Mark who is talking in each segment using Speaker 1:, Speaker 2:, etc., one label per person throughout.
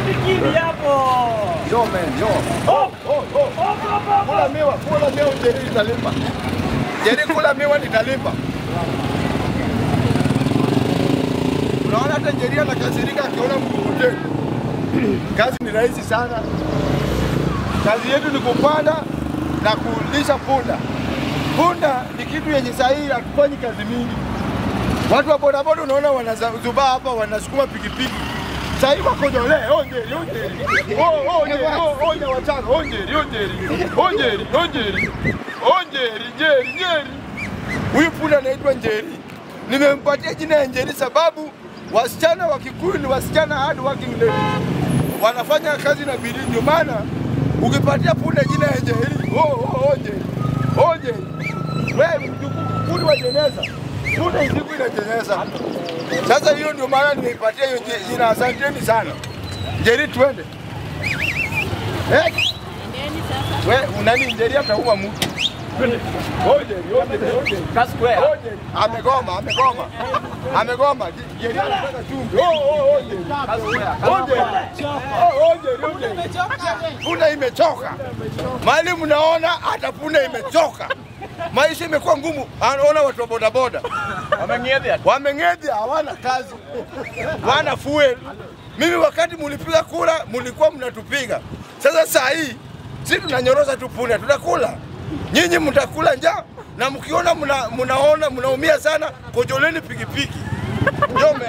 Speaker 1: Usifikiri hapo.
Speaker 2: Yo man, yo.
Speaker 1: Oh,
Speaker 2: Oh, oh.
Speaker 1: oh, oh, oh.
Speaker 2: Kula miwa, kula miwa Njeri nitalipa. Njeri kula miwa nitalipa. Unaona hata Njeri anakasirika akiona mkukute. Kazi ni rahisi sana. Kazi yetu ni kupanda na kulisha punda. Punda ni kitu yenye sahihi, hatufanyi kazi mingi. Watu wa bodaboda unaona wanazubaa hapa, wanasukuma pikipiki. Sasa hivi wako jole, onjeri, onjeri. Oh, onjeri, oh, onje wachana, onjeri, onjeri. Onjeri, onjeri. Onjeri, njeri, njeri. Huyu punda anaitwa Njeri. Nimempatia jina ya Njeri sababu wasichana wa Kikuyu ni wasichana hard working ladies. Wanafanya kazi na bidii, ndio maana ukipatia punda jina ya Njeri, oh, oh, onjeri. Onjeri. Wewe mjukuu, punda wa jeneza. Punda siku inajeneza. Sasa hiyo ndio maana nimeipatia hiyo je- jina. Asanteni sana. Njeri, twende. Eh, we unani Njeri atauma mtu. Onjeri, onjeri, onjeri. Onjeri. Amegoma, amegoma. Amegoma. Njeri anataka chumvi. Oh, oh, onjeri. Onjeri. Oh, onjeri, onjeri. Punda imechoka. Mahali mnaona hata punda imechoka. Maisha imekuwa ngumu. Anaona watu wa bodaboda wameng'edhia, hawana kazi, wana fuel. Mimi wakati mulipiga kura mulikuwa mnatupiga. Sasa saa hii si tunanyoroza tu punda, tutakula. Nyinyi mtakula njaa na mkiona mna, mnaona mnaumia sana, kojoleni pikipiki. Jome.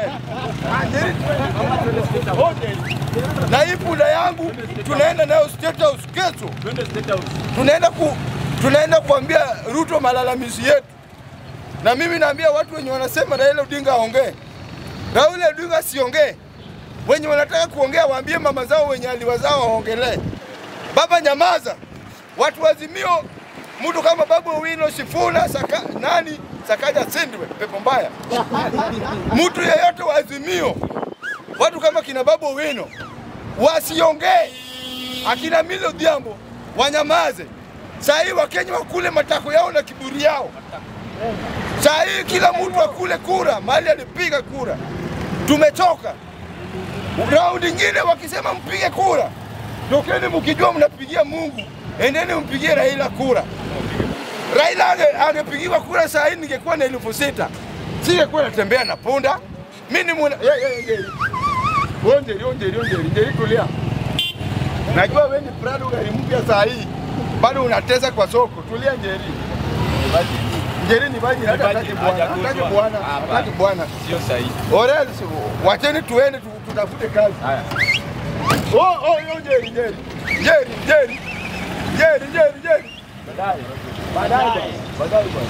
Speaker 2: Na hii punda yangu tunaenda nayo State House kesho. Tunaenda ku, tunaenda kuambia Ruto malalamizi yetu na mimi naambia watu wenye wanasema Raila Odinga aongee, Raila Odinga asiongee. Wenye wanataka kuongea waambie mama zao wenye aliwazao waongelee. Baba nyamaza. Watu wazimio, mtu kama Babu Owino, Sifuna, Saka, nani Sakaja Sindwe, pepo mbaya. Mtu yeyote wa Azimio, watu kama kina Babu Owino wasiongee, akina Millie Odhiambo wanyamaze. Saa hii Wakenya wakule matako yao na kiburi yao. Saa hii kila mtu akule kura mahali alipiga kura. Tumechoka. Raundi nyingine wakisema mpige kura, tokeni mkijua mnapigia Mungu, endeni mpigie Raila kura. Raila ange- angepigiwa kura saa hii ningekuwa na elfu sita singekuwa natembea na punda. Mimi ni mwana Ye- ye- ye- Onjeri, onjeri, onjeri, njeri tulia. Najua wewe ni Prado gari mpya saa hii, bado unatesa kwa soko. Tulia njeri. Njeri ni baji, hata hataki bwana, hataki bwana, hataki bwana.
Speaker 3: Sio sahihi.
Speaker 2: Or else, wacheni tuende tu- tutafute kazi.
Speaker 3: Haya.
Speaker 2: Oh, oh, yo, Njeri, Njeri, Njeri, Njeri, Njeri, Njeri, Njeri.
Speaker 3: Baadaye.
Speaker 2: Baadaye bwana, baadaye bwana.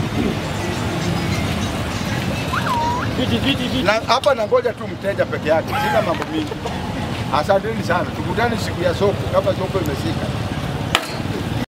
Speaker 1: Viti, viti, viti.
Speaker 2: Na hapa nangoja tu mteja peke yake, sina mambo mingi. Asanteni sana, tukutane siku ya soko kama soko imeshika.